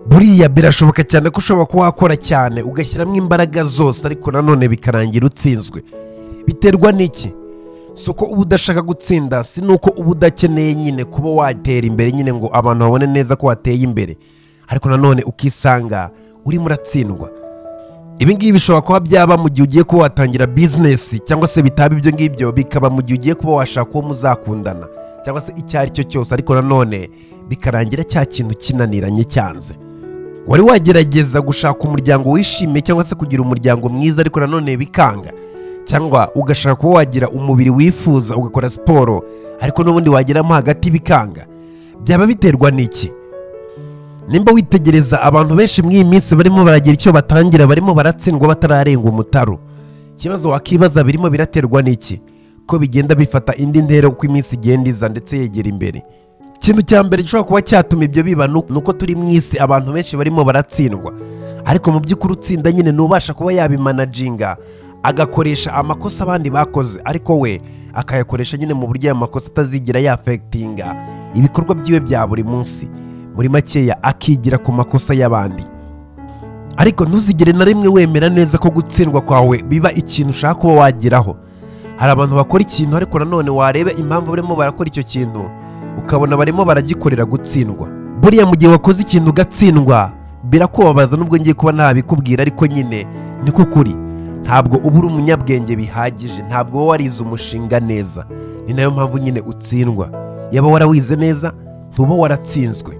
buriya birashoboka cyane ko ushobora kuba wakora cyane ugashyiramo imbaraga zose ariko nanone bikarangira utsinzwe biterwa n'iki si uko uba udashaka gutsinda si n'uko uba udakeneye nyine kuba watera imbere nyine ngo abantu babone neza ko wateye imbere ariko nanone ukisanga urimo uratsindwa ibi ngibi bishobora kuba byaba mu gihe ugiye kuba watangira bizinesi cyangwa se bitaba ibyo ngibyo bikaba mu gihe ugiye kuba washaka uwo muzakundana cyangwa se icyo ari cyo cyose ariko nanone bikarangira cya kintu kinaniranye cyanze wari wagerageza gushaka umuryango wishimiye cyangwa se kugira umuryango mwiza ariko nanone bikanga cyangwa ugashaka kuba wagira umubiri wifuza ugakora siporo ariko n'ubundi wageramo hagati bikanga byaba biterwa n'iki nimba witegereza abantu benshi muri iyi minsi barimo baragira icyo batangira barimo baratsindwa batararenga umutaro ikibazo wakibaza birimo biraterwa n'iki ko bigenda bifata indi ntera uko iminsi igenda iza ndetse yegera imbere ikintu cya mbere gishobora kuba cyatuma ibyo biba ni uko turi mu isi abantu benshi barimo baratsindwa ariko mu by'ukuri utsinda nyine ni ubasha kuba yabimanaginga agakoresha amakosa abandi bakoze ariko we akayakoresha nyine mu buryo ayo makosa atazigira yafegitinga ibikorwa byiwe bya buri munsi muri makeya akigira ku makosa y'abandi ariko ntuzigere na rimwe wemera neza ko gutsindwa kwawe biba ikintu ushaka kuba wageraho hari abantu bakora ikintu ariko nanone wareba impamvu barimo barakora icyo kintu ukabona barimo baragikorera gutsindwa buriya mu gihe wakoze ikintu ugatsindwa birakubabaza nubwo ngiye kuba ntabikubwira ariko nyine niko kuri ntabwo uba uri umunyabwenge bihagije ntabwo uba warize umushinga neza ni nayo mpamvu nyine utsindwa yaba warawize neza ntuba waratsinzwe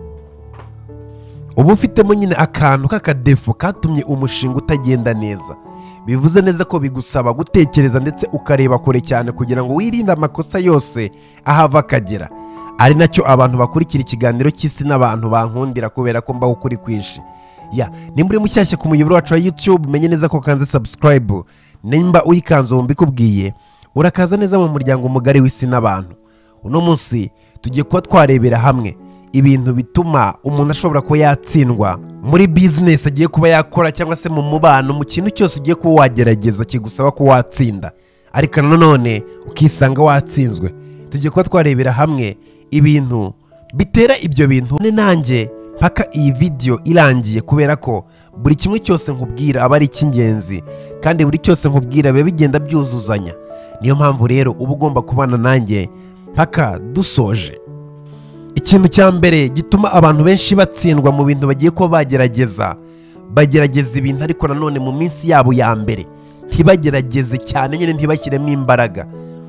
uba ufitemo nyine akantu k'akadefu katumye umushinga utagenda neza bivuze neza ko bigusaba gutekereza ndetse ukareba kure cyane kugira ngo wirinde amakosa yose ahava akagera ari nacyo abantu bakurikira ikiganiro cy'isi n'abantu bankundira kubera ko mbaho ukuri kwinshi ya nimba uri mushyashya ku muyoboro wacu wa yutube menye neza ko ukanze sabusikarayibu nimba uyikanze wumva ikubwiye urakaza neza mu muryango mugari w'isi n'abantu uno munsi tugiye kuba twarebera hamwe ibintu bituma umuntu ashobora kuba yatsindwa muri bizinesi agiye kuba yakora cyangwa se mu mubano mu kintu cyose ugiye kuba wagerageza kigusaba ko watsinda ariko nanone ukisanga watsinzwe tugiye kuba twarebera hamwe ibintu bitera ibyo bintu none nanjye mpaka iyi vidiyo irangiye kubera ko buri kimwe cyose nkubwira aba ari icy'ingenzi kandi buri cyose nkubwira biba bigenda byuzuzanya niyo mpamvu rero uba ugomba kubana nanjye mpaka dusoje ikintu cya mbere gituma abantu benshi batsindwa mu bintu bagiye kuba bagerageza bagerageza ibintu ariko nanone mu minsi yabo ya mbere ntibagerageze cyane nyine ntibashyiremo imbaraga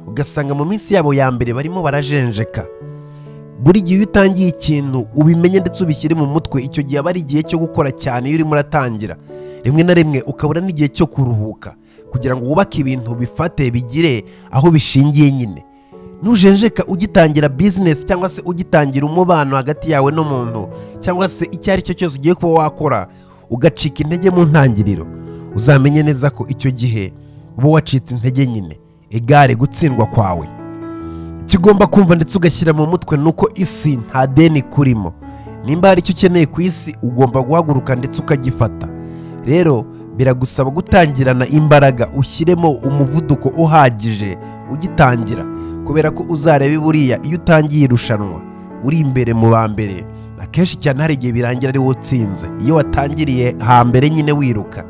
ugasanga mu minsi yabo ya mbere barimo barajenjeka buri gihe iyo utangiye ikintu ubimenye ndetse ubishyire mu mutwe icyo gihe aba ari igihe cyo gukora cyane iyo urimo uratangira rimwe na rimwe ukabura n'igihe cyo kuruhuka kugira ngo wubake ibintu bifate bigire aho bishingiye nyine nujenjeka ugitangira bizinesi cyangwa se ugitangira umubano hagati yawe n'umuntu cyangwa se icyo ari cyo cyose ugiye kuba wakora ugacika intege mu ntangiriro uzamenye neza ko icyo gihe uba wacitse intege nyine igare gutsindwa kwawe icyo ugomba kumva ndetse ugashyira mu mutwe ni uko isi nta deni ikurimo nimba hari icyo ukeneye ku isi ugomba guhaguruka ndetse ukagifata rero biragusaba gutangirana imbaraga ushyiremo umuvuduko uhagije ugitangira kubera ko uzarebe buriya iyo utangiye irushanwa uri imbere mu ba mbere akenshi cyane hari igihe birangira ari utsinze iyo watangiriye hambere nyine wiruka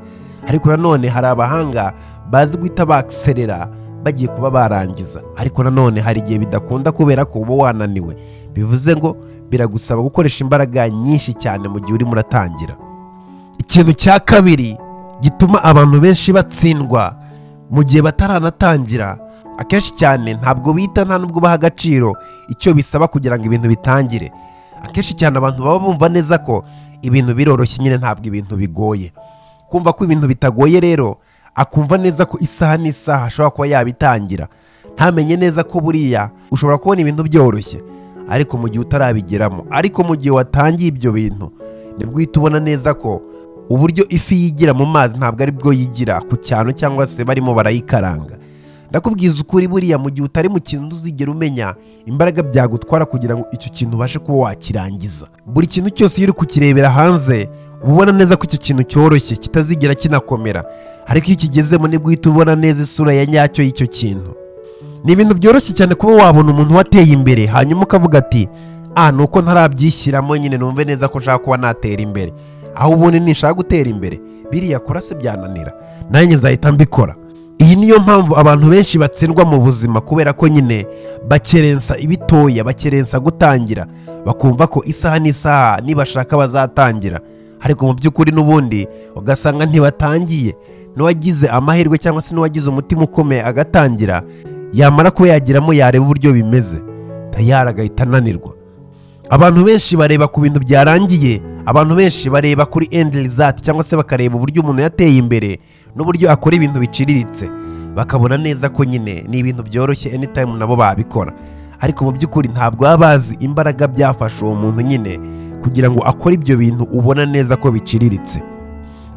ariko nanone hari abahanga bazi guhita bakiserera bagiye kuba barangiza ariko nanone hari igihe bidakunda kubera ko uba wananiwe bivuze ngo biragusaba gukoresha imbaraga nyinshi cyane mu gihe urimo uratangira ikintu cya kabiri gituma abantu benshi batsindwa mu gihe bataranatangira akenshi cyane ntabwo bita nta nubwo baha agaciro icyo bisaba kugira ngo ibintu bitangire akenshi cyane abantu baba bumva neza ko ibintu biroroshye nyine ntabwo ibintu bigoye kumva ko ibintu bitagoye rero akumva neza ko isaha n'isaha ashobora kuba yabitangira ntamenye neza ko buriya ushobora kubona ibintu byoroshye ariko mu gihe utarabigeramo ariko mu gihe watangiye ibyo bintu nibwo uhita ubona neza ko uburyo ifi yigira mu mazi ntabwo ari bwo yigira ku cyano cyangwa se barimo barayikaranga ndakubwiza ukuri buriya mu gihe utari mu kintu uzigera umenya imbaraga byagutwara kugira ngo icyo kintu ubashe kuba wakirangiza buri kintu cyose iyo uri kukirebera hanze uba ubona neza ko icyo kintu cyoroshye kitazigera kinakomera ariko iyo ukigezemo nibwo uhita ubona neza isura ya nyacyo y'icyo kintu ni ibintu byoroshye cyane kuba wabona umuntu wateye imbere hanyuma ukavuga ati a ni uko ntarabyishyiramo nyine numve neza ko nshaka kuba natera imbere aho ubundi nishaka gutera imbere biriya kora se byananira nanjye nzahita mbikora iyi niyo mpamvu abantu benshi batsindwa mu buzima kubera ko nyine bakerensa ibitoya bakerensa gutangira bakumva ko isaha n'isaha nibashaka bazatangira ariko mu by'ukuri n'ubundi ugasanga ntibatangiye n'uwagize amahirwe cyangwa se n'uwagize umutima ukomeye agatangira yamara kuba yagiramo yareba uburyo bimeze tayari agahita ananirwa abantu benshi bareba ku bintu byarangiye abantu benshi bareba kuri endi rizati cyangwa se bakareba uburyo umuntu yateye imbere n'uburyo akora ibintu biciriritse bakabona neza ko nyine ni ibintu byoroshye anytime nabo babikora ariko mu by'ukuri ntabwo baba bazi imbaraga byafashe uwo muntu nyine kugira ngo akore ibyo bintu ubona neza ko biciriritse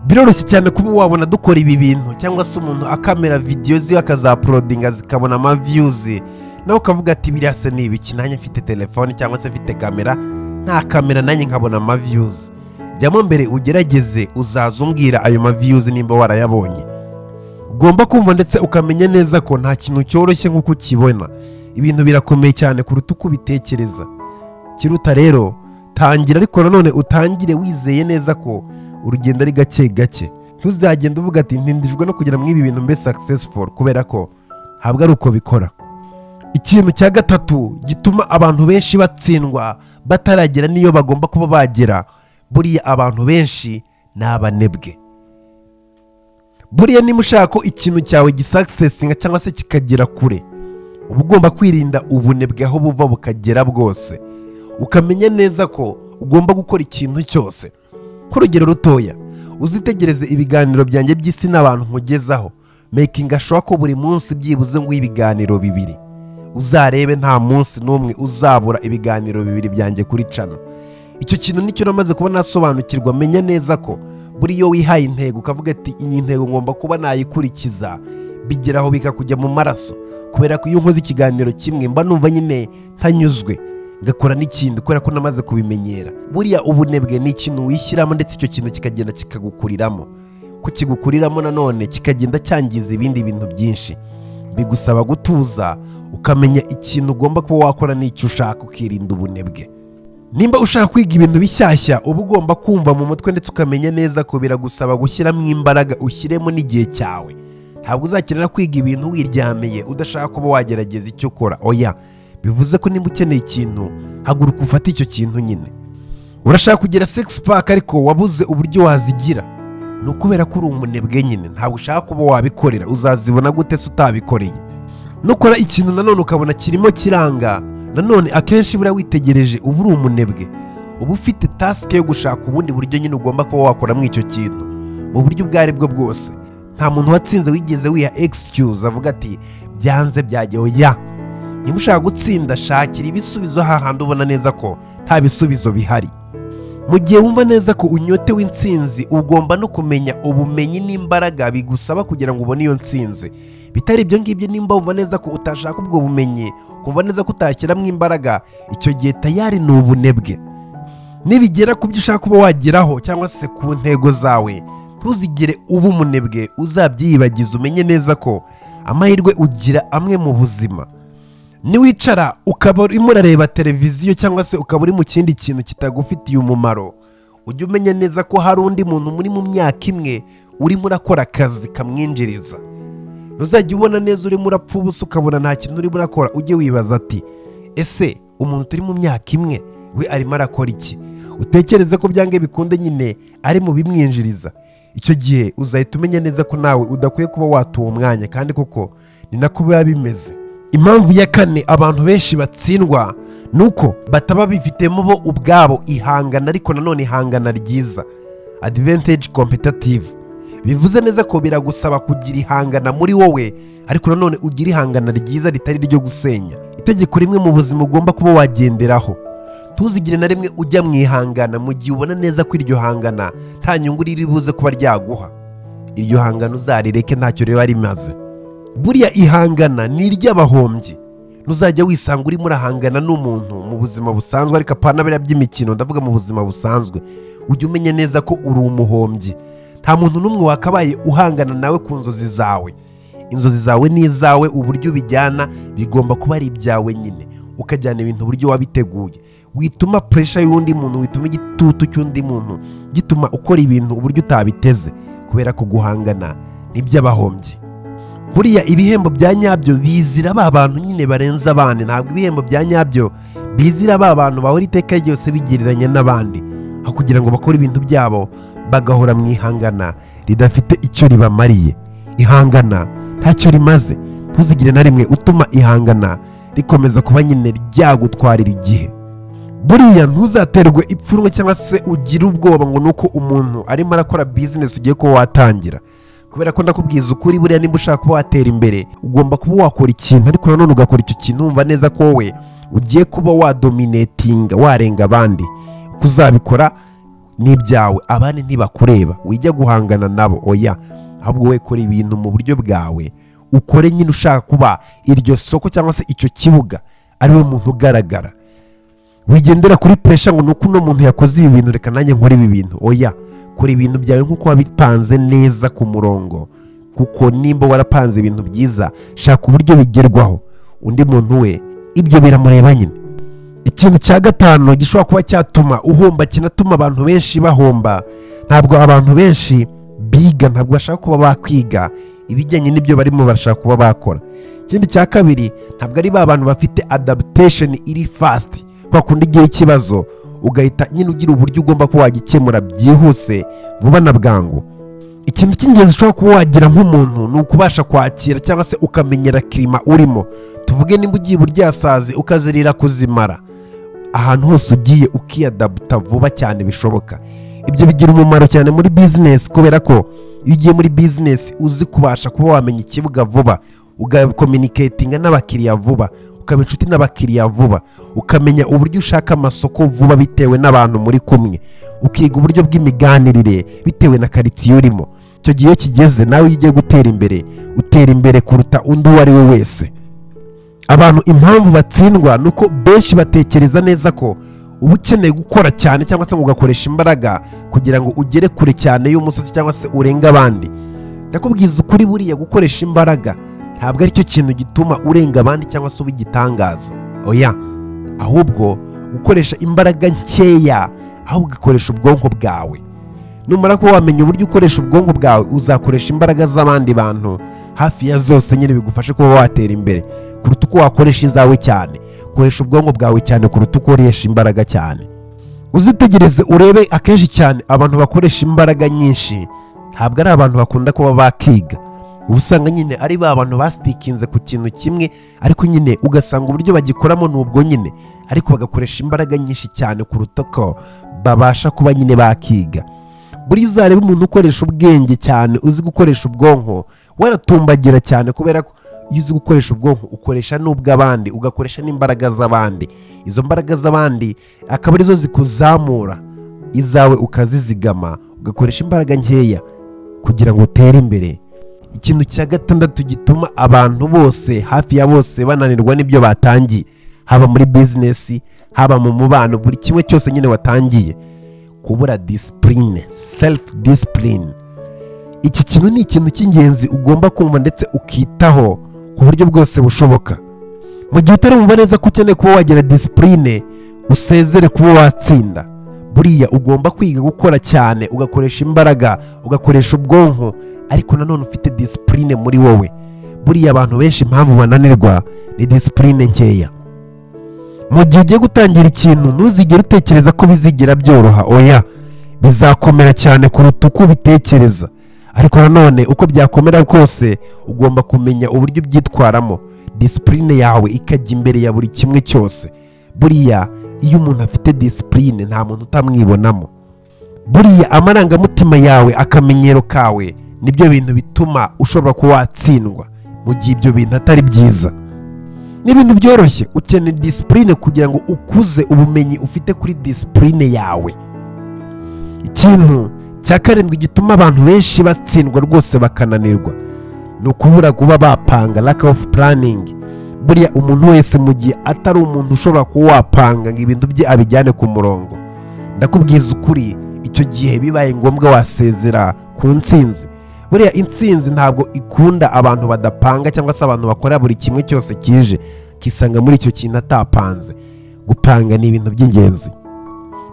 biroroshye cyane kuba wabona dukora ibi bintu cyangwa se umuntu akamera videwo ziwe akazaporodinga zikabona amaviyuzi nawe ukavuga ati biriya se ni ibiki nanjye mfite telefone cyangwa se mfite kamera nta kamera nanjye nkabona amaviyuzi jyamo mbere ugerageze uzaza umbwira ayo maviyuzi nimba warayabonye ugomba kumva ndetse ukamenya neza ko nta kintu cyoroshye nk'uko ukibona ibintu birakomeye cyane kuruta uko ubitekereza kiruta rero tangira ariko nanone utangire wizeye neza ko urugendo ari gake gake ntuzagenda uvuga ati ntindijwe no kugira muri ibi bintu mbe successful kubera ko ntabwo ari uko bikora ikintu cya gatatu gituma abantu benshi batsindwa bataragera n'iyo bagomba kuba bagera buriya abantu benshi ni abanebwe buriya niba ushaka ko ikintu cyawe gisakisesinga cyangwa se kikagera kure uba ugomba kwirinda ubunebwe aho buva bukagera bwose ukamenya neza ko ugomba gukora ikintu cyose nk'urugero rutoya uzitegereze ibiganiro byanjye by'isi n'abantu nkugezaho mekinga showa ko buri munsi byibuze ngo ibiganiro bibiri uzarebe nta munsi n'umwe uzabura ibiganiro bibiri byanjye kuri cano icyo kintu nicyo namaze kuba nasobanukirwa menya neza ko buri iyo wihaye intego ukavuga ati iyi ntego ngomba kuba nayikurikiza bigeraho bikakujya mu maraso kubera ko iyo nkoze ikiganiro kimwe mba numva nyine ntanyuzwe ngakora n'ikindi kubera ko namaze kubimenyera buriya ubunebwe ni ikintu wishyiramo ndetse icyo kintu kikagenda kikagukuriramo ko kigukuriramo nanone kikagenda cyangiza ibindi bintu byinshi bigusaba gutuza ukamenya ikintu ugomba kuba wakora n'icyo ushaka ukirinda ubunebwe nimba ushaka kwiga ibintu bishyashya uba ugomba kumva mu mutwe ndetse ukamenya neza ko biragusaba gushyiramo imbaraga ushyiremo n'igihe cyawe ntabwo uzakenera kwiga ibintu wiryamiye udashaka kuba wagerageza icyo ukora oya bivuze ko niba ukeneye ikintu haguruka ufate icyo kintu nyine urashaka kugira sex pack ariko wabuze uburyo wazigira ni ukubera ko uri umunebwe nyine ntabwo ushaka kuba wabikorera uzazibona gute se utabikoreye nukora ikintu nanone ukabona kirimo kiranga nanone akenshi buriya witegereje uba uri umunebwe uba ufite tasike yo gushaka ubundi buryo nyine ugomba kuba wakora muri icyo kintu mu buryo ubwo ari bwo bwose nta muntu watsinze wigeze wiha egisikuzi avuga ati byanze byageho ya niba ushaka gutsinda shakira ibisubizo hahandi ubona neza ko nta bisubizo bihari mu gihe wumva neza ko unyote w'intsinzi ugomba no kumenya ubumenyi n'imbaraga bigusaba kugira ngo ubone iyo ntsinzi bitari ibyo ngibyo nimba wumva neza ko utashaka ubwo bumenyi ukumva neza ko utashyiramo imbaraga icyo gihe tayari ni ubunebwe nibigera ku byo ushaka kuba wageraho cyangwa se ku ntego zawe ntuzigire uba umunebwe uzabyiyibagiza umenye neza ko amahirwe ugira amwe mu buzima niwicara ukaba urimo urareba televiziyo cyangwa se ukaba uri mu kindi kintu kitagufitiye umumaro ujye umenya neza ko hari undi muntu muri mu myaka imwe urimo urakora akazi kamwinjiriza ntuzajya ubona neza urimo urapfa ubusa ukabona nta kintu urimo urakora ujye wibaza ati ese umuntu turi mu myaka imwe we arimo arakora iki utekereze ko byange bikunde nyine ari mu bimwinjiriza icyo gihe uzahita umenya neza ko nawe udakwiye kuba wata uwo mwanya kandi koko ni nako biba bimeze impamvu ya kane abantu benshi batsindwa ni uko bataba bifitemo bo ubwabo ihangana ariko nanone ihangana ryiza adivantage competitive bivuze neza ko biragusaba kugira ihangana muri wowe ariko nanone ugira ihangana ryiza ritari ryo gusenya itegeko rimwe mu buzima ugomba kuba wagenderaho ntuzigire na rimwe ujya mu ihangana mu gihe ubona neza ko iryo hangana nta nyungu riri buze kuba ryaguha iryo hangana uzarireke ntacyo riba rimaze buriya ihangana ni iry'abahombyi ntuzajya wisanga urimo urahangana n'umuntu mu buzima busanzwe ariko apana biriya by'imikino ndavuga mu buzima busanzwe ujye umenya neza ko uri umuhombyi nta muntu n'umwe wakabaye uhangana nawe ku nzozi zawe inzozi zawe n'izawe uburyo ubijyana bigomba kuba ari ibyawe nyine ukajyana ibintu uburyo wabiteguye wituma puresha y'undi muntu wituma igitutu cy'undi muntu gituma ukora ibintu uburyo utabiteze kubera ko guhangana n'iby'abahombyi buriya ibihembo bya nyabyo bizira ba bantu nyine barenze abandi ntabwo ibihembo bya nyabyo bizira ba bantu bahora iteka ryose bigereranya n'abandi aho kugira ngo bakore ibintu byabo bagahora mu ihangana ridafite icyo ribamariye ihangana ntacyo rimaze ntuzigire na rimwe utuma ihangana rikomeza kuba nyine ryagutwarira igihe buriya ntuzaterwe ipfunwe cyangwa se ugire ubwoba ngo ni uko umuntu arimo arakora bizinesi ugiye kuba watangira kubera ko ndakubwiza ukuri buriya nimba ushaka kuba watera imbere ugomba kuba wakora ikintu ariko nanone ugakora icyo kintu wumva neza ko wowe ugiye kuba wadominatinga warenga abandi uko uzabikora ni ibyawe abandi ntibakureba wijya guhangana nabo oya ahubwo we kora ibintu mu buryo bwawe ukore nyine ushaka kuba iryo soko cyangwa se icyo kibuga ari we muntu ugaragara wigendera kuri puresha ngo ni uko uno muntu yakoze ibi bintu reka nanjye nkore ibi bintu oya kora ibintu byawe nk'uko wabipanze neza ku murongo kuko nimba warapanze ibintu byiza shaka uburyo bigerwaho undi muntu we ibyo biramureba nyine ikintu cya gatanu gishobora kuba cyatuma uhomba kinatuma abantu benshi bahomba ntabwo abantu benshi biga ntabwo bashaka kuba bakwiga ibijyanye n'ibyo barimo barashaka kuba bakora ikindi cya kabiri ntabwo ari ba bantu bafite adaptation iri fasiti kwa kundi igihe ikibazo ugahita nyine ugira uburyo ugomba kuba wagikemura byihuse vuba na bwangu ikintu cy'ingenzi ushobora kuba wagira nk'umuntu ni ukubasha kwakira cyangwa se ukamenyera kirima urimo tuvuge nimba ugiye iburyasazi ukazirira kuzimara ahantu hose ugiye ukiyadabuta vuba cyane bishoboka ibyo bigira umumaro cyane muri bizinesi kubera ko iyo ugiye muri bizinesi uzi kubasha kuba wamenya ikibuga vuba ugakominiketinga n'abakiriya vuba ukaba inshuti n'abakiriya vuba ukamenya uburyo ushaka amasoko vuba bitewe n'abantu muri kumwe ukiga uburyo bw'imiganirire bitewe na karitsiye urimo icyo gihe iyo kigeze nawe iyo ugiye gutera imbere utera imbere kuruta undi uwo ari we wese abantu impamvu batsindwa ni uko benshi batekereza neza ko uba ukeneye gukora cyane cyangwa se ngo ugakoresha imbaraga kugira ngo ugere kure cyane y'umusozi cyangwa se urenge abandi ndakubwiza ukuri buriya gukoresha imbaraga ntabwo aricyo kintu gituma urenga abandi cyangwa se ubigitangaza oya ahubwo gukoresha imbaraga nkeya ahubwo ugakoresha ubwonko bwawe numara ko wamenya uburyo ukoresha ubwonko bwawe uzakoresha imbaraga z'abandi bantu hafi ya zose nyine bigufashe kuba watera imbere kuruta uko wakoresha izawe cyane koresha ubwonko bwawe cyane kuruta uko ukoresha imbaraga cyane uzitegereze urebe akenshi cyane abantu bakoresha imbaraga nyinshi ntabwo ari abantu bakunda kuba bakiga uba usanga nyine ari ba bantu basitikinze ku kintu kimwe ariko nyine ugasanga uburyo bagikoramo ni ubwo nyine ariko bagakoresha imbaraga nyinshi cyane kuruta ko babasha kuba nyine bakiga buri uzareba umuntu ukoresha ubwenge cyane uzi gukoresha ubwonko waratumbagira cyane kubera ko iyo uzi gukoresha ubwonko ukoresha n'ubw'abandi ugakoresha n'imbaraga z'abandi izo mbaraga z'abandi akaba arizo zikuzamura izawe ukazizigama ugakoresha imbaraga nkeya kugira ngo utere imbere ikintu cya gatandatu gituma abantu bose hafi ya bose bananirwa n'ibyo batangiye haba muri bizinesi haba mu mubano buri kimwe cyose nyine watangiye kubura disipurine selifu disipurine iki kintu ni ikintu cy'ingenzi ugomba kumva ndetse ukitaho ku buryo bwose bushoboka mu gihe utarumva neza ko ukeneye kuba wagira disipurine usezere kuba watsinda buriya ugomba kwiga gukora cyane ugakoresha imbaraga ugakoresha ubwonko ariko nanone ufite disipurine muri wowe buriya abantu benshi impamvu bananirwa ni disipurine nkeya mu gihe ugiye gutangira ikintu ntuzigere utekereza ko bizigira byoroha oya bizakomera cyane kuruta uko ubitekereza ariko nanone uko byakomera kose ugomba kumenya uburyo ubyitwaramo disipurine yawe ikajya imbere ya buri kimwe cyose buriya iyo umuntu afite disipurine nta muntu utamwibonamo buriya amarangamutima yawe akamenyero kawe nibyo bintu bituma ushobora kuba watsindwa mu gihe ibyo bintu atari byiza ni ibintu byoroshye ukeneye disipurine kugira ngo ukuze ubumenyi ufite kuri disipurine yawe ikintu cya karindwi gituma abantu benshi batsindwa rwose bakananirwa ni ukubura kuba bapanga lack of planning buriya umuntu wese mu gihe atari umuntu ushobora kuba wapanga ngo ibintu bye abijyane ku murongo ndakubwiza ukuri icyo gihe bibaye ngombwa wasezera ku ntsinzi buriya intsinzi ntabwo ikunda abantu badapanga cyangwa se abantu bakora buri kimwe cyose kije kisanga muri icyo kintu atapanze gupanga ni ibintu by'ingenzi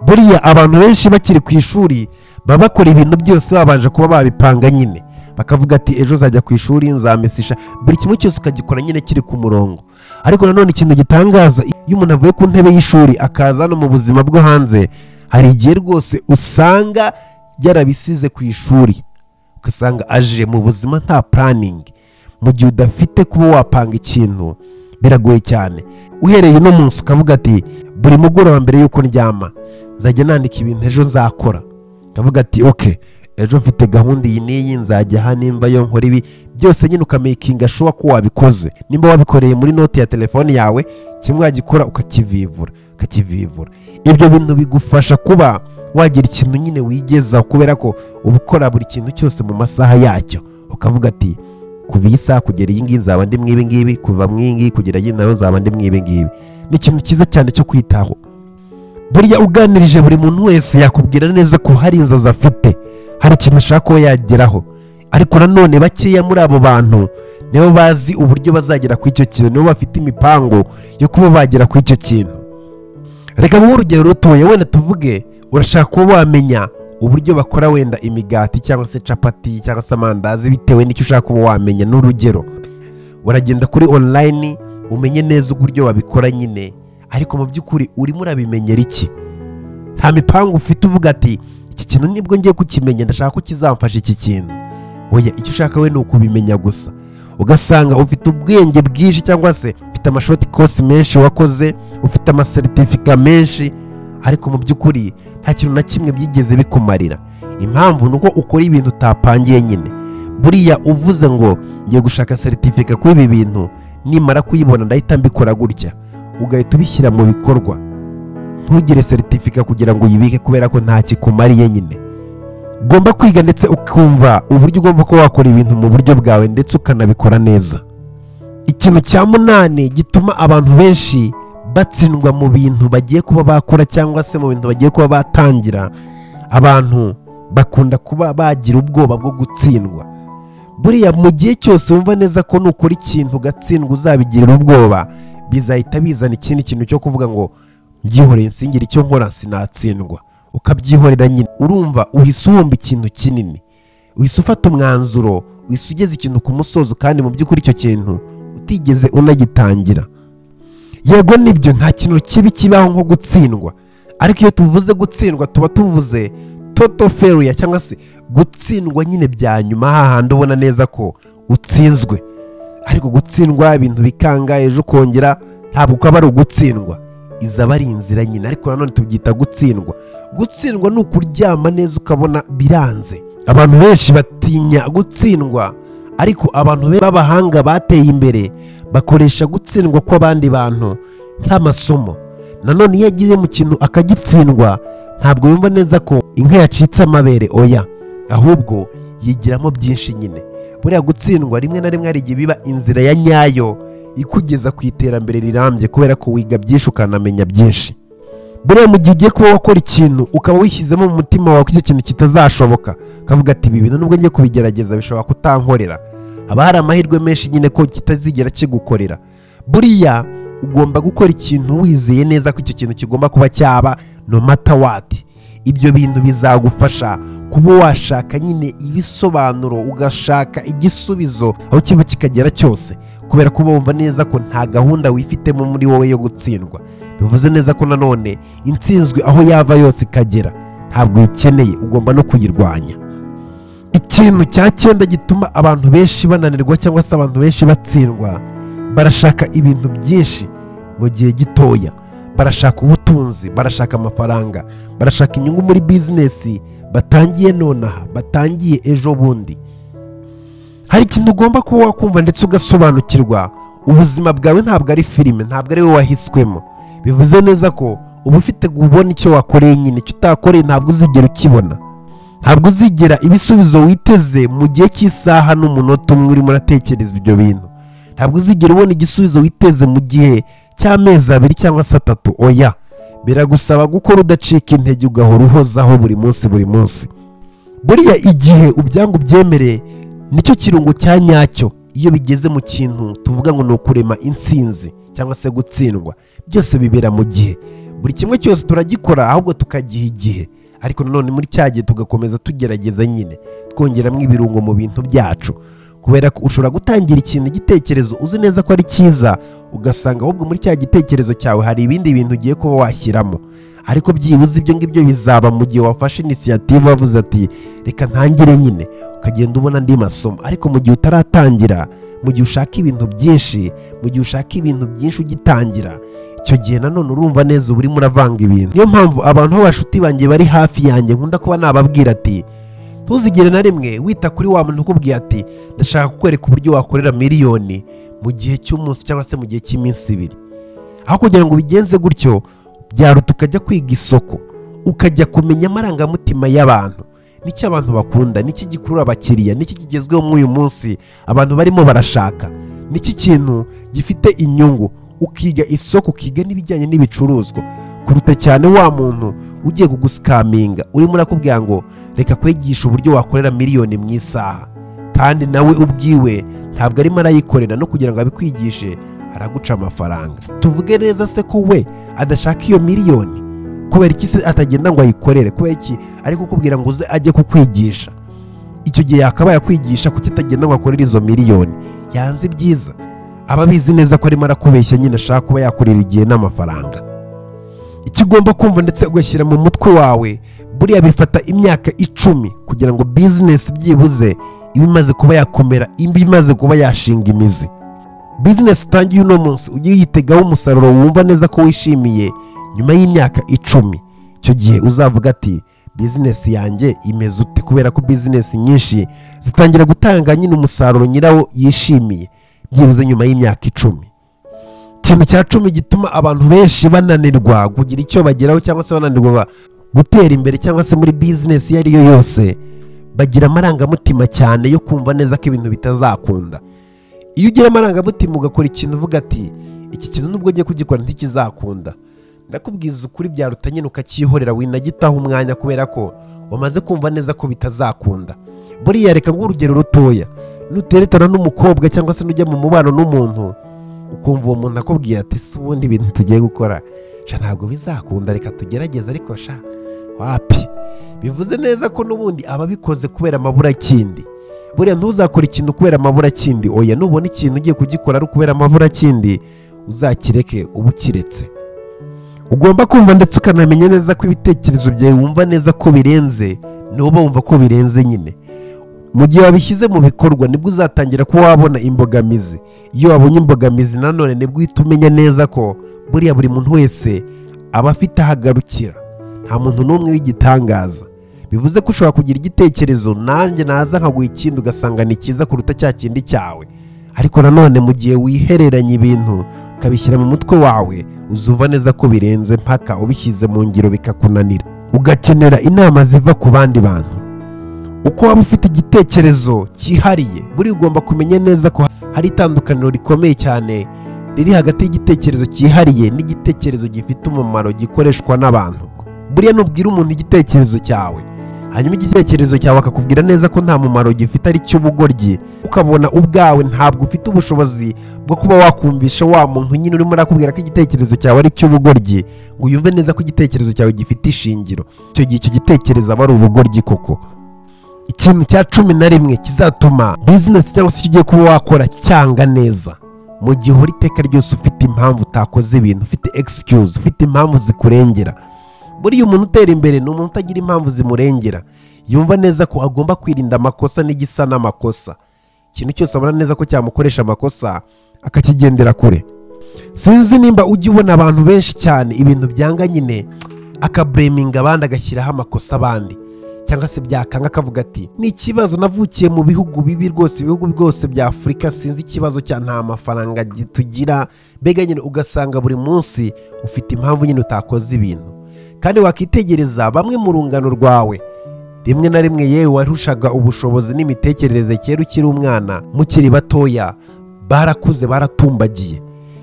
buriya abantu benshi bakiri ku ishuri baba bakora ibintu byose babanje kuba babipanga nyine bakavuga ati ejo uzajya ku ishuri nzamesisha buri kimwe cyose ukagikora nyine kiri ku murongo ariko nanone ikintu gitangaza iyo umuntu avuye ku ntebe y'ishuri akaza hano mu buzima bwo hanze hari igihe rwose usanga yarabisize ku ishuri ugasanga aje mu buzima nta puraningi mu gihe udafite kuba wapanga ikintu biragoye cyane uhereye uno munsi ukavuga ati buri mugoroba mbere y'uko ndyama nzajya nandika ibintu ejo nzakora ukavuga ati oke ejo mfite gahunda iyi n'iyi nzajya aha nimba yo nkora ibi byose nyine ukamakinga shuwa ko wabikoze nimba wabikoreye muri noti ya telefone yawe kimwe wagikora ukakivivura ukakivivura ibyo bintu bigufasha kuba wagira ikintu nyine wigezaho kubera ko uba ukora buri kintu cyose mu masaha yacyo ukavuga ati kuva iyi saha kugera iyi ngiyi nzaba ndi mu ibi ngibi kuva mu iyi ngiyi kugera iyi nayo nzaba ndi mu ibi ngibi ni ikintu cyiza cyane cyo kwitaho buriya uganirije buri muntu wese yakubwira neza ko hari inzozi afite hari ikintu ashaka kuba yageraho ariko nanone bakeya muri abo bantu nibo bazi uburyo bazagera ku icyo kintu nibo bafite imipango yo kuba bagera ku icyo kintu reka muhe urugero rutoya wenda tuvuge urashaka kuba wamenya uburyo bakora wenda imigati cyangwa se capati cyangwa se amandazi bitewe n'icyo ushaka kuba wamenya n'urugero uragenda kuri online umenye neza uburyo wabikora nyine ariko mu by'ukuri urimo urabimenyera iki nta mipango ufite uvuga ati iki kintu nibwo ngiye kukimenya ndashaka ko kizamfasha iki kintu oya icyo ushaka we ni ukubimenya gusa ugasanga ufite ubwenge bwinshi cyangwa se ufite amashoti kosi menshi wakoze ufite amaseritifika menshi ariko mu by'ukuri nta kintu na kimwe byigeze bikumarira impamvu ni uko ukora ibintu utapangiye nyine buriya uvuze ngo ngiye gushaka seritifika kuri ibi bintu nimara kuyibona ndahita mbikora gutya ugahita ubishyira mu bikorwa ntugire seritifika kugira ngo uyibike kubera ko nta kikumariye nyine ugomba kwiga ndetse ukumva uburyo ugomba kuba wakora ibintu mu buryo bwawe ndetse ukanabikora neza ikintu cya munani gituma abantu benshi batsindwa mu bintu bagiye kuba bakora cyangwa se mu bintu bagiye kuba batangira abantu bakunda kuba bagira ubwoba bwo gutsindwa buriya mu gihe cyose wumva neza ko nukora ikintu ugatsindwa uzabigirira ubwoba bizahita bizana ikindi kintu cyo kuvuga ngo mbyihoreye nsingire icyo nkora sinatsindwa ukabyihorera nyine urumva uhise uhomba ikintu kinini uhise ufata umwanzuro uhise ugeze ikintu ku musozo kandi mu by'ukuri icyo kintu utigeze unagitangira yego nibyo nta kintu kibi kibaho nko gutsindwa ariko iyo tuvuze gutsindwa tuba tuvuze toto feruya cyangwa se gutsindwa nyine bya nyuma hahandi ubona neza ko utsinzwe ariko gutsindwa ibintu bikanga ejo ukongera ntabwo ukaba ari ugutsindwa izaba ari inzira nyine ariko nanone tubyita gutsindwa gutsindwa ni ukuryama neza ukabona biranze abantu benshi batinya gutsindwa ariko abantu b'abahanga bateye imbere bakoresha gutsindwa kw'abandi bantu nk'amasomo nanone iyo agiye mu kintu akagitsindwa ntabwo yumva neza ko inka yacitse amabere oya ahubwo yigiramo byinshi nyine buriya gutsindwa rimwe na rimwe hari igihe biba inzira ya nyayo ikugeza ku iterambere rirambye kubera ko wiga byinshi ukanamenya byinshi buriya mu gihe ugiye kuba wakora ikintu ukaba wishyizemo mu mutima wawe ko icyo kintu kitazashoboka ukavuga ati ibi bintu nubwo ngiye kubigerageza bishobora kutankorera haba hari amahirwe menshi nyine ko kitazigera kigukorera buriya ugomba gukora ikintu wizeye neza ko icyo kintu kigomba kuba cyaba no mata wati ibyo bintu bizagufasha kuba washaka nyine ibisobanuro ugashaka igisubizo aho kiba kikagera cyose kubera ko wumva neza ko nta gahunda wifitemo muri wowe yo gutsindwa bivuze neza ko nanone intsinzwe aho yava yose ikagera ntabwo uyikeneye ugomba no kuyirwanya ikintu cya cyenda gituma abantu benshi bananirwa cyangwa se abantu benshi batsindwa barashaka ibintu byinshi mu gihe gitoya barashaka ubutunzi barashaka amafaranga barashaka inyungu muri bizinesi batangiye nonaha batangiye ejo bundi hari ikintu ugomba kuba wakumva ndetse ugasobanukirwa ubuzima bwawe ntabwo ari filime ntabwo ari wowe wahiswemo bivuze neza ko uba ufite kubona icyo wakoreye nyine icyo utakoreye ntabwo uzigera ukibona ntabwo uzigera ibisubizo witeze mu gihe cy'isaha n'umunota umwe urimo uratekereza ibyo bintu ntabwo uzigera ubona igisubizo witeze mu gihe cy'amezi abiri cyangwa se atatu oya biragusaba gukora udacika intege ugahora uhozaho buri munsi buri munsi buriya igihe ubyangu ubyemereye nicyo kirungo cya nyacyo iyo bigeze mu kintu tuvuga ngo ni ukurema intsinzi cyangwa se gutsindwa byose bibera mu gihe buri kimwe cyose turagikora ahubwo tukagiha igihe ariko nanone muri cya gihe tugakomeza tugerageza nyine twongeramo ibirungo mu bintu byacu kubera ko ushobora gutangira ikintu igitekerezo uzi neza ko ari cyiza ugasanga ahubwo muri cya gitekerezo cyawe hari ibindi bintu ugiye kuba washyiramo ariko byibuze ibyo ngibyo bizaba mu gihe wafashe inisiyativu wavuze ati reka ntangire nyine ukagenda ubona andi masomo ariko mu gihe utaratangira mu gihe ushaka ibintu byinshi mu gihe ushaka ibintu byinshi ugitangira icyo gihe nanone urumva neza uba urimo uravanga ibintu niyo mpamvu abantu b'abashuti banjye bari hafi yanjye nkunda kuba nababwira ati ntuzigere na rimwe wita kuri wa muntu ukubwiye ati ndashaka kukwereka uburyo wakorera miliyoni mu gihe cy'umunsi cyangwa se mu gihe cy'iminsi ibiri aho kugira ngo ubigenze gutyo byaruta ukajya kwiga isoko ukajya kumenya amarangamutima y'abantu n'icyo abantu bakunda n'iki gikurura abakiriya n'iki kigezweho muri uyu munsi abantu barimo barashaka n'iki kintu gifite inyungu ukiga isoko ukiga n'ibijyanye n'ibicuruzwa kuruta cyane wa muntu ugiye kuguskaminga urimo urakubwira ngo reka kwigisha uburyo wakorera miliyoni mu isaha kandi nawe ubwiwe ntabwo arimo arayikorera no kugira ngo abikwigishe araguca amafaranga tuvuge neza se ko we adashaka iyo miliyoni kubera iki se atagenda ngo ayikorere kubera iki ari kukubwira ngo uze ajye kukwigisha icyo gihe yakabaye akwigisha kuki atagenda ngo akorere izo miliyoni yanze ibyiza aba abizi neza ko arimo arakubeshya nyine ashaka kuba yakorera igihe n'amafaranga icyo ugomba kumva ndetse ugashyira mu mutwe wawe buriya bifata imyaka icumi kugira ngo bizinesi byibuze iba imaze kuba yakomera iba imaze kuba yashinga imizi bizinesi utangiye uno munsi ujye uyitegaho umusaruro wumva neza ko wishimiye nyuma y'imyaka icumi icyo gihe uzavuga ati bizinesi yanjye imeze ute kubera ko bizinesi nyinshi zitangira gutanga nyine umusaruro nyirawo yishimiye byibuze nyuma y'imyaka icumi ikintu cya cumi gituma abantu benshi bananirwa kugira icyo bageraho cyangwa se bananirwa gutera imbere cyangwa se muri bizinesi iyo ari yo yose bagira amarangamutima cyane yo kumva neza ko ibintu bitazakunda iyo ugira amarangamutima ugakora ikintu uvuga ati iki kintu nubwo ugiye kugikora ntikizakunda ndakubwiza ukuri byaruta nyine ukacyihorera winagitaho umwanya kubera ko wamaze kumva neza ko bitazakunda buriya reka urugero rutoya nuteretana n'umukobwa cyangwa se nujya mu mubano n'umuntu ukumva uwo muntu akubwiye ati si ubundi ibintu tugiye gukora sha ntabwo bizakunda reka tugerageze ariko sha wapi bivuze neza ko n'ubundi aba abikoze kubera amaburakindi buriya ntuzakore ikintu kubera amaburakindi oya nubona ikintu ugiye kugikora ari ukubera amaburakindi uzakireke uba ukiretse ugomba kumva ndetse ukanamenya neza ko ibitekerezo byawe wumva neza ko birenze nuba wumva ko birenze nyine mu gihe wabishyize mu bikorwa nibwo uzatangira kuba wabona imbogamizi iyo wabonye imbogamizi nanone nibwo uhita umenya neza ko buriya buri muntu wese aba afite aho agarukira nta muntu n'umwe w'igitangaza bivuze ko ushobora kugira igitekerezo nanjye naza nkaguha ikindi ugasanga ni cyiza kuruta cya kindi cyawe ariko nanone mu gihe wihereranya ibintu ukabishyira mu mutwe wawe uzumva neza ko birenze mpaka ubishyize mu ngiro bikakunanira ugakenera inama ziva ku bandi bantu uko waba ufite igitekerezo cyihariye buri ugomba kumenya neza ko hari itandukaniro rikomeye cyane riri hagati y'igitekerezo cyihariye n'igitekerezo gifite umumaro gikoreshwa n'abantu buriya nubwira umuntu igitekerezo cyawe hanyuma igitekerezo cyawe akakubwira neza ko nta mumaro gifite ari cy'ubugoryi ukabona ubwawe ntabwo ufite ubushobozi bwo kuba wakumvisha wa muntu nyine urimo urakubwira ko igitekerezo cyawe ari cy'ubugoryi ngo yumve neza ko igitekerezo cyawe gifite ishingiro icyo gihe icyo gitekerezo aba ari ubugoryi koko ikintu cya cumi na rimwe kizatuma bizinesi cyangwa se icyo ugiye kuba wakora cyanga neza mu gihe uhora iteka ryose ufite impamvu utakoze ibintu ufite egisikiyuzi ufite impamvu zikurengera buriya umuntu utera imbere ni umuntu utagira impamvu zimurengera yumva neza ko agomba kwirinda amakosa n'igisa n'amakosa ikintu cyose abona neza ko cyamukoresha amakosa akakigendera kure sinzi nimba ujya ubona abantu benshi cyane ibintu byanga nyine akabureminga abandi agashyiraho amakosa abandi cyangwa se byakanga akavuga ati ni ikibazo navukiye mu bihugu bibi rwose ibihugu byose bya afurika sinzi ikibazo cya nta mafaranga tugira mbega nyine ugasanga buri munsi ufite impamvu nyine utakoze ibintu kandi wakitegereza bamwe mu rungano rwawe rimwe na rimwe yewe warushaga ubushobozi n'imitekerereze kera ukiri umwana mukiri batoya barakuze baratumbagiye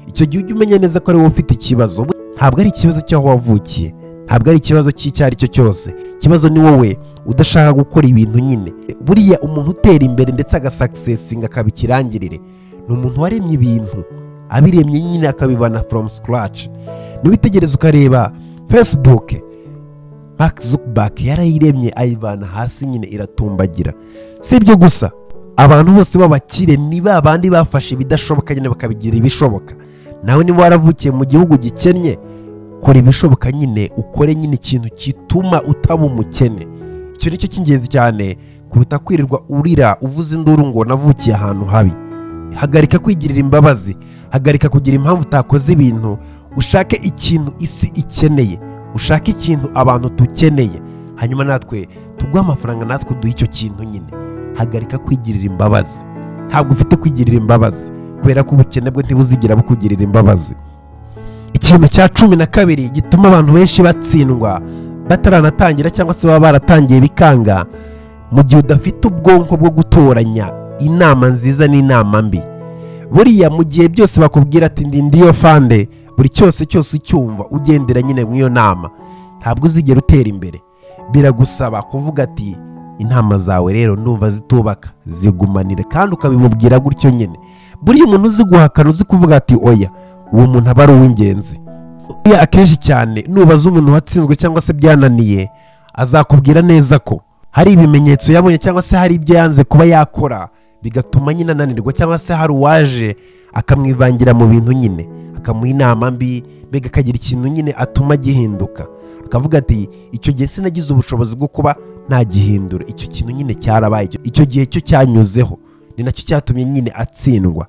icyo gihe ujya umenya neza ko ari wowe ufite ikibazo ntabwo ari ikibazo cy'aho wavukiye ntabwo ari ikibazo cy'icyo ari cyo cyose ikibazo ni wowe udashaka gukora ibintu nyine buriya umuntu utera imbere ndetse agasakisesinga akaba ikirangirire ni umuntu waremye ibintu abiremye nyine akabibana from scratch niwitegereza ukareba facebook mark zuckerberg yarayiremye ayivana hasi nyine iratumbagira si ibyo gusa abantu bose b'abakire ni ba bandi bafashe ibidashoboka nyine bakabigira ibishoboka nawe niba waravukiye mu gihugu gikennye kora ibishoboka nyine ukore nyine ikintu gituma utaba umukene icyo ni cyo cy'ingenzi cyane kuruta kwirirwa urira uvuze induru ngo navukiye ahantu habi hagarika kwigirira imbabazi hagarika kugira impamvu utakoze ibintu ushake ikintu isi ikeneye ushake ikintu abantu dukeneye hanyuma natwe tuguhe amafaranga natwe duhe icyo kintu nyine hagarika kwigirira imbabazi ntabwo ufite kwigirira imbabazi kubera ko ubukene bwe ntibuzigera bukugirira imbabazi ikintu cya cumi na kabiri gituma abantu benshi batsindwa bataranatangira cyangwa se baba baratangiye bikanga mu gihe udafite ubwonko bwo gutoranya inama nziza n'inama mbi buriya mu gihe byose bakubwira ati ndi ndiyo fande buri cyose cyose ucyumva ugendera nyine mu iyo nama ntabwo uzigera utera imbere biragusaba kuvuga ati inama zawe rero ndumva zitubaka zigumanire kandi ukabimubwira gutyo nyine buriya umuntu uzi guhakana uzi kuvuga ati oya uwo muntu aba ari uw'ingenzi buriya akenshi cyane nubaza umuntu watsinzwe cyangwa se byananiye azakubwira neza ko hari ibimenyetso yabonye cyangwa se hari ibyo yanze kuba yakora bigatuma nyine ananirwa cyangwa se hari uwaje akamwivangira mu bintu nyine akamuha inama mbi mbega akagira ikintu nyine atuma gihinduka akavuga ati icyo gihe sinagize ubushobozi bwo kuba nagihindura icyo kintu nyine cyarabaye icyo gihe cyo cyanyuzeho ni nacyo cyatumye nyine atsindwa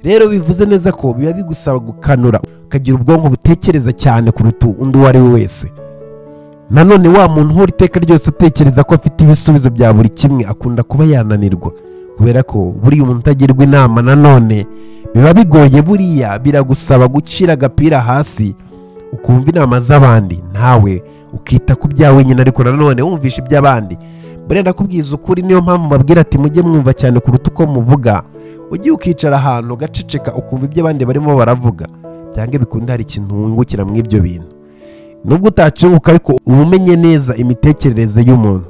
rero bivuze neza ko biba bigusaba gukanura ukagira ubwonko butekereza cyane kuruta undi uwo ari we wese nanone wa muntu uhora iteka ryose atekereza ko afite ibisubizo bya buri kimwe akunda kuba yananirwa kubera ko buriya umuntu utagirwa inama nanone biba bigoye buriya biragusaba gucira agapira hasi ukumva inama z'abandi nawe ukita ku bya wenyine ariko nanone wumvisha iby'abandi buriya ndakubwiza ukuri niyo mpamvu babwira ati mujye mwumva cyane kuruta uko muvuga ujye ukicara ahantu ugaceceka ukumva ibyo abandi barimo baravuga cyangwa bikunda hari ikintu wungukira muri ibyo bintu nubwo utacyunguka ariko uba umenye neza imitekerereze y'umuntu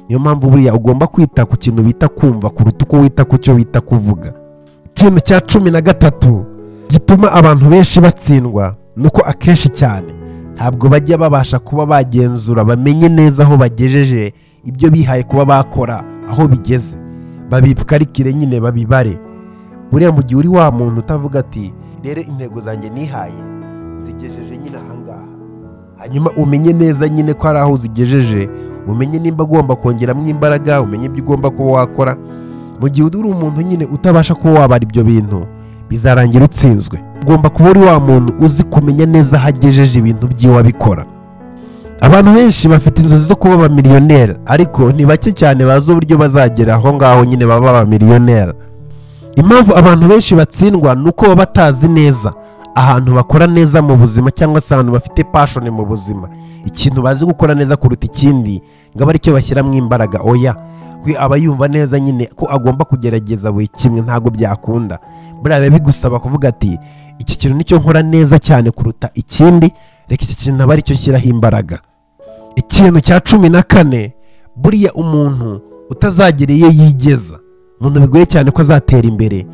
niyo mpamvu buriya ugomba kwita ku kintu bita kumva kuruta uko wita ku cyo bita kuvuga ikintu cya cumi na gatatu gituma abantu benshi batsindwa ni uko akenshi cyane ntabwo bajya babasha kuba bagenzura bamenye neza aho bagejeje ibyo bihaye kuba bakora aho bigeze babikarikire nyine babibare buriya mu gihe uri wa muntu utavuga ati rero intego zanjye nihaye zigejeje nyine ahangaha hanyuma umenye neza nyine ko hari aho uzigejeje umenye nimba ugomba kongeramo imbaraga umenye ibyo ugomba kuba wakora mu gihe uri umuntu nyine utabasha kuba wabara ibyo bintu bizarangira utsinzwe ugomba kuba uri wa muntu uzi kumenya neza aho agejeje ibintu by'iwe abikora abantu benshi bafite inzozi zo kuba abamiliyoneri ariko ni bake cyane bazi uburyo bazagera aho ngaho nyine baba abamiliyoneri impamvu abantu benshi batsindwa ni uko baba batazi neza ahantu bakora neza mu buzima cyangwa se ahantu bafite pashoni mu buzima ikintu bazi gukora neza kuruta ikindi ngo abe aricyo bashyiramo imbaraga oya we aba yumva neza nyine ko agomba kugerageza buri kimwe ntabwo byakunda buriya biba bigusaba kuvuga ati iki kintu nicyo nkora neza cyane kuruta ikindi reka iki kintu aba aricyo nshyiraho imbaraga ikintu cya cumi na kane buriya umuntu utazagera iyo yigeza umuntu bigoye cyane ko azatera imbere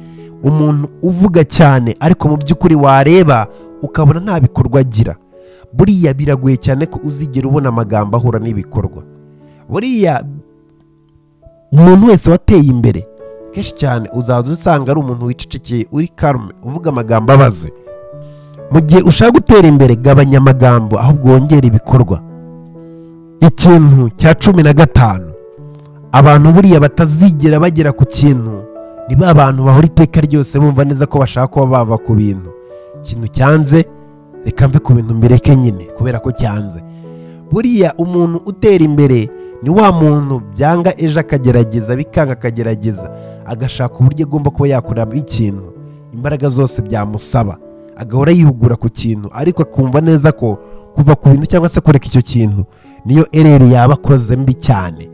umuntu uvuga cyane ariko mu by'ukuri wareba ukabona nta bikorwa agira buriya biragoye cyane ko uzigera ubona amagambo ahura n'ibikorwa buriya umuntu wese wateye imbere kenshi cyane uzaza usanga ari umuntu wicecekeye uri karume uvuga amagambo abaze mu gihe ushaka gutera imbere gabanya amagambo ahubwo wongera ibikorwa ikintu cya cumi na gatanu abantu buriya batazigera bagera ku kintu ni ba bantu bahora iteka ryose bumva neza ko bashaka kuba bava ku bintu ikintu cyanze reka mve ku bintu mbireke nyine kubera ko cyanze buriya umuntu utera imbere ni wa muntu byanga ejo akagerageza bikanga akagerageza agashaka uburyo agomba kuba yakoramo ikintu imbaraga zose byamusaba agahora yihugura ku kintu ariko akumva neza ko kuva ku bintu cyangwa se kureka icyo kintu niyo ereri yaba akoze mbi cyane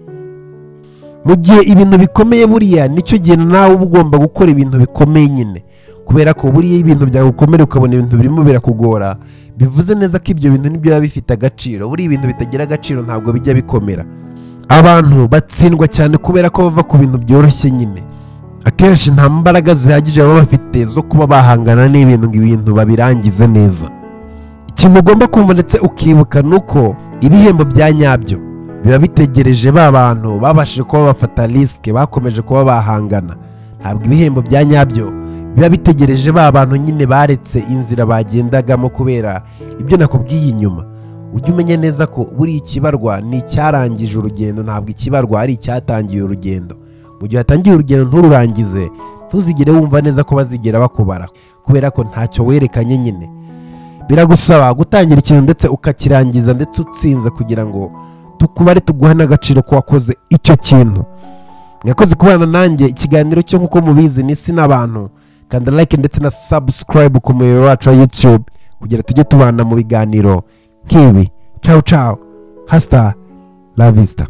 mu gihe ibintu bikomeye buriya nicyo gihe nawe uba ugomba gukora ibintu bikomeye nyine kubera ko buriya ibintu byagukomera ukabona ibintu birimo birakugora bivuze neza ko ibyo bintu nibyo biba bifite agaciro buriya ibintu bitagira agaciro ntabwo bijya bikomera abantu batsindwa cyane kubera ko bava ku bintu byoroshye nyine akenshi nta mbaraga zihagije baba bafite bafite zo kuba bahangana n'ibintu ngo ibintu babirangize neza ikintu ugomba kumva ndetse ukibuka ni uko ibihembo bya nyabyo biba bitegereje ba bantu babashije kuba bafata risike bakomeje kuba bahangana ntabwo ibihembo bya nyabyo biba bitegereje ba bantu nyine baretse inzira bagendagamo kubera ibyo nakubwiye inyuma ujye umenya neza ko buriya ikibarwa ni icyarangije urugendo ntabwo ikibarwa ari icyatangiye urugendo mu gihe watangiye urugendo ntururangize ntuzigere wumva neza ko bazigera bakubara kubera ko ntacyo werekanye nyine biragusaba gutangira ikintu ndetse ukakirangiza ndetse utsinze kugira ngo tukubare tuguha n'agaciro k'uwakoze icyo kintu mwakoze kubana nanjye ikiganiro cyo nk'uko mubizi ni isi n'abantu kanda like ndetse na subscribe ku muyoboro wacu wa youtube kugira tujye tubana mu biganiro nk'ibi cawu cawu hasita lavista